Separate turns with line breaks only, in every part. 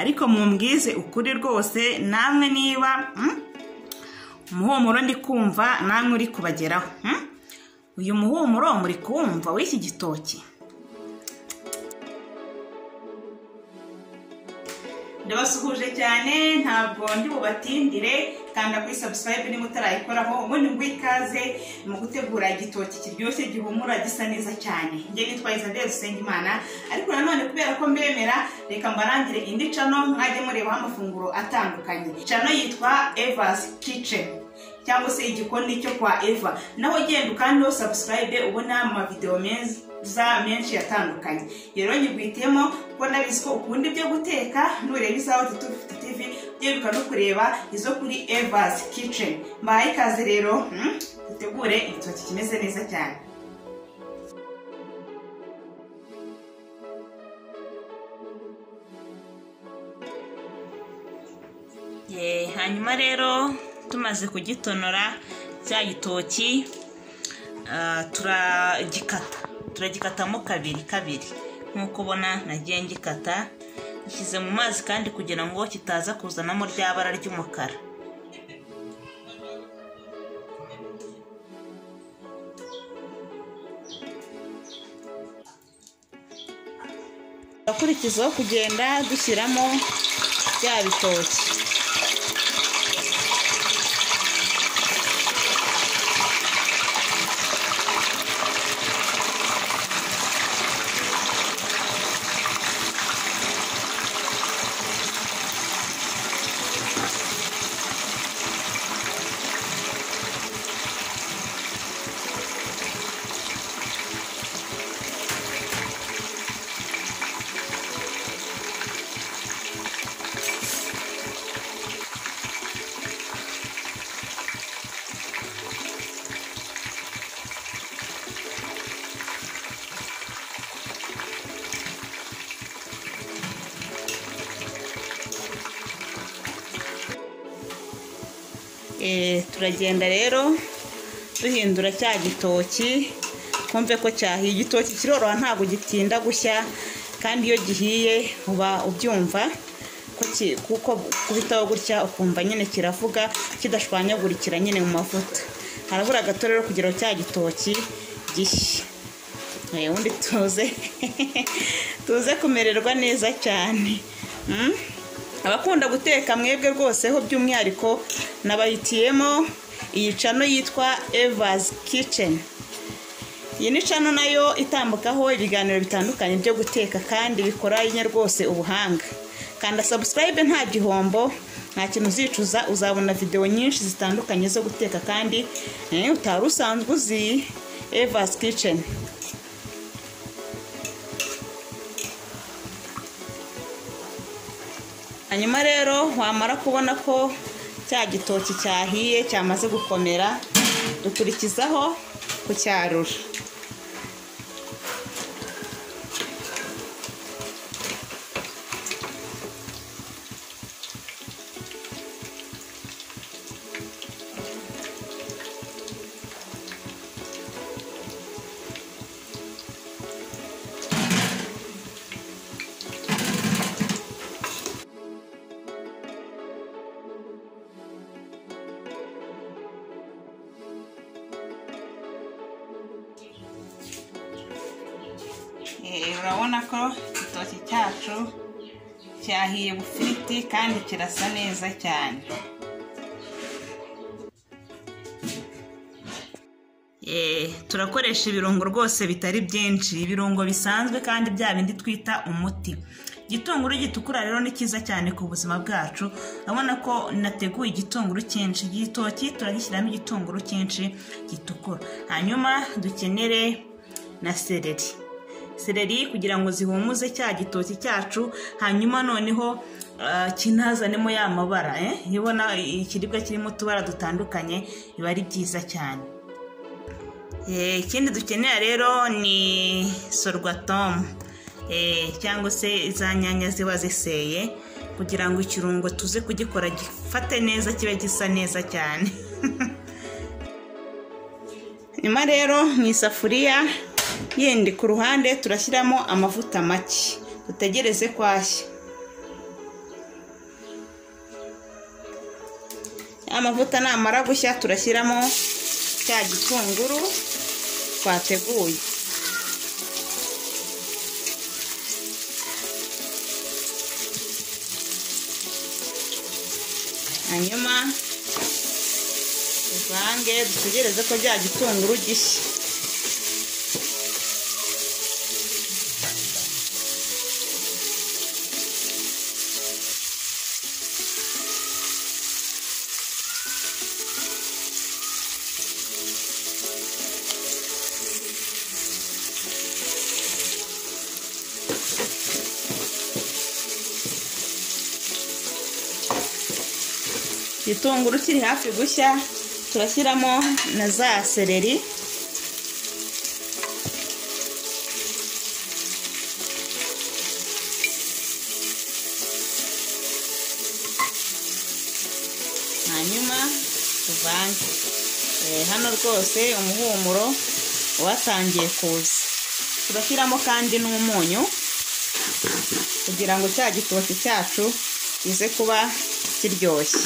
ariko mumbwize ukuri rwose namwe niba umuhumuro ndi kumva namwe uri kubageraho uyu muhumuro muri kuwumva w'iki gitoki ndabasuhuje cyane ntabwo ndi bubatindire kanda kuri sabusayibe niba utarayikoraho ubundi ngo ikaze mu gutegura igitoki kiryoshye gihumura gisa neza cyane njye nitwa izabere dusengimana ariko nanone kubera ko mbemera reka mbarangire indi cano mwajye murebaho amafunguro atandukanye cano yitwa evasi kiceni cyangwa se igikoni cyo kwa eva naho ugenda ukandaho sabusikarayibe ubona amavidewo meza menshi atandukanye rero nyigwitemo kuko ndabizi ko ukunda ibyo guteka nureba isaha tutuvuta tivi byiruka no kureba izo kuri evazi kiceni mbahaye ikaze rero dutegure igitoki kimeze neza cyane hanyuma rero tumaze kugitonora cya gitoki turagikata turagikatamo kabiri kabiri nk'uko ubona nagiye ngikata gishyize mu mazi kandi kugira ngo kitaza kuzanamo rya bara ry'umukara akurikizaho kugenda dushyiramo bya bitoki turagenda rero duhindura cya gitoki twumve ko cyahiye igitoki kiroroha ntabwo gitinda gushya kandi iyo gihiye uba ubyumva kuko kubitaho gutya ukumva nyine kiravuga kidashwanyagurikira nyine mu mavuta harabura gato rero kugira ngo cya gitoki gishye ubundi tuze tuze kumererwa neza cyane abakunda guteka mwebwe rwose ho by'umwihariko nabahitiyemo iyi cano yitwa evazi kiceni iyi ni cano nayo itambukaho ibiganiro bitandukanye byo guteka kandi bikoranye rwose ubuhanga kanda sabusikarayibe nta gihombo nta kintu uzicuza uzabona videwo nyinshi zitandukanye zo guteka kandi utari usanzwe uzi evazi kiceni hanyuma rero wamara kubona ko cya gitoki cyahiye cyamaze gukomera dukurikizaho kucyarura urabona ko igitoki cyacu cyahiye bufiriti kandi kirasa neza cyane turakoresha ibirungo rwose bitari byinshi ibirungo bisanzwe kandi bya bindi twita umuti igitunguru gitukura rero ni cyiza cyane ku buzima bwacu urabona ko nateguye igitunguru cyinshi igitoki turagishyiramo igitunguru cyinshi gitukura hanyuma dukenere na sereri sereri kugira ngo zihumuze cya gitoki cyacu hanyuma noneho kinazanemo ya mabara iyo ubona ikiribwa kirimo utubara dutandukanye biba ari byiza cyane ikindi dukenera rero ni sorwatomu cyangwa se za nyanya ziba ziseye kugira ngo ikirungo tuze kugikora gifate neza kibe gisa neza cyane nyuma rero mu isafuriya yindi ku ruhande turashyiramo amavuta make dutegereze ko ashya amavuta namara gushya turashyiramo cya gitunguru twateguye hanyuma tuvange dutegereze ko cya gitunguru gishya igitunguru kiri hafi gushya turashyiramo na za seleri hanyuma tuvange Eh, hano rwose umuhumuro watangiye kuza turashyiramo kandi n'umunyu kugira ngo cya gitoki cyacu kize kuba kiryoshye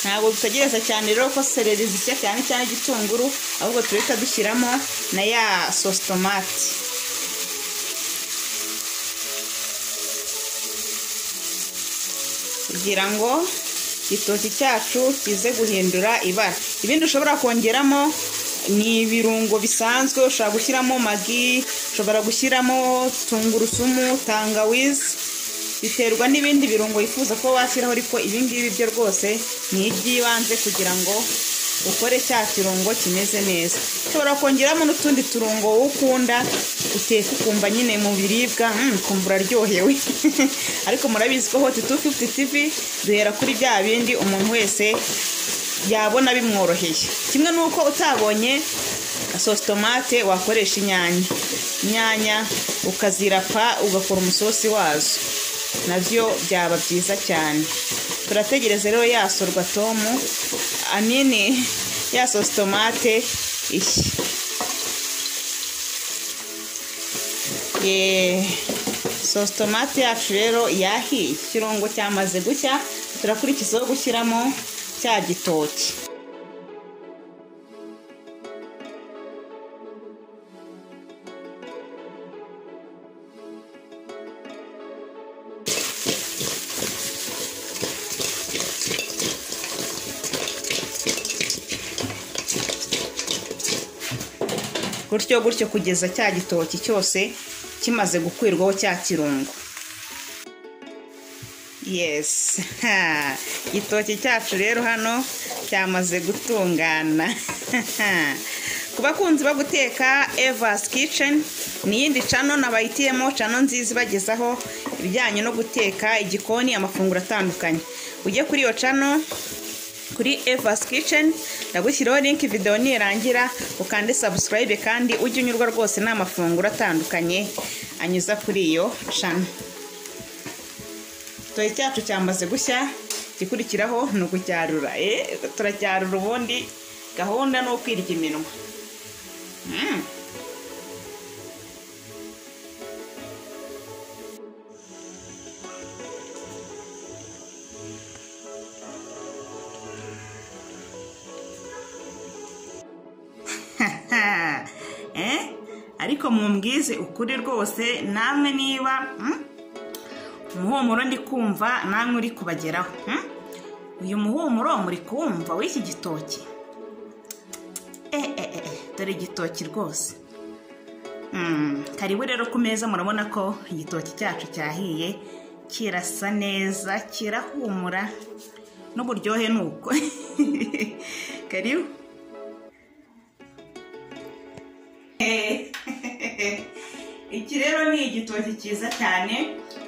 ntabwo dutegereza cyane rero ko sereri zishya cyane cyane igitunguru ahubwo turahita dushyiramo na ya sositomati kugira ngo igitoki cyacu kize guhindura ibara ibindi ushobora kongeramo ni ibirungo bisanzwe ushobora gushyiramo magi ushobora gushyiramo tungurusumu tangawizi biterwa n'ibindi birungo wifuza ko washyiraho ariko ibi ngibi byo rwose ni iby'ibanze kugira ngo ukore cya kirungo kimeze neza ushobora kongeramo n'utundi turungo ukunda uteka ukumva nyine mu biribwa mm, ukumva uraryohewe ariko murabizi ko hoti tu fifuti tivi duhera kuri bya bindi umuntu wese yabona bimworoheye kimwe n'uko utabonye sositomate wakoresha inyanya inyanya ukazirapa ugakora umusosi wazo nabyo byaba byiza cyane turategereza rero yasorwa tomu anini ya sositomate iyi sositomate yacu rero yahiye ikirungo cyamaze gushya turakurikizaho gushyiramo cya gitoki gutyo gutyo kugeza cya gitoki cyose kimaze gukwirwaho cya kirungo yesi igitoki cyacu rero hano cyamaze gutungana ku bakunzi bo guteka evasi kiceni ni iyindi cano nabayitiyemo cano nziza ibagezaho ibijyanye no guteka igikoni amafunguro atandukanye ujye kuri iyo cano kuri evasi kiceni ndagushyiraho linki videwo nirangira ukande sabusikarayibe kandi ujye unyurwa rwose n'amafunguro atandukanye anyuza kuri iyo cana igitoki cyacu cyamaze gushya igikurikiraho ni ukucyarura turacyarura ubundi gahunda ni ukwirya iminwa ariko mumbwize ukuri rwose namwe niba umuhumuro ndi kumva namwe uri kubageraho uyu muhumuro muri kumva w'iki gitoki dore igitoki rwose karibu rero ku meza murabona ko igitoki cyacu cyahiye kirasa neza kirahumura n'uburyohe ni uko karibu iki rero ni igitoki cyiza cyane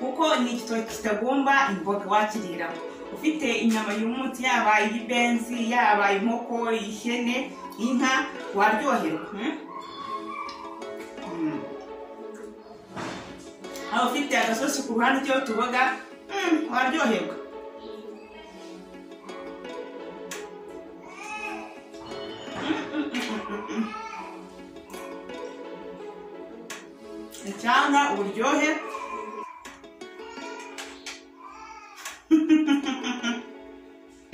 kuko ni igitoki kitagomba imboga wakiriraho ufite inyama y'umunsi yaba iy'ibenzi yaba inkoko ihene inka waryoherwa aho ufite agasosi ku ruhande cyangwa utuboga waryoherwa
cyangwa uburyohe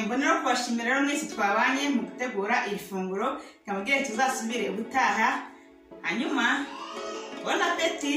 mbonera kubashimira rero mwese twabanye mu gutegura iri funguro nkamubwire tuzasubire ubutaha hanyuma bona peti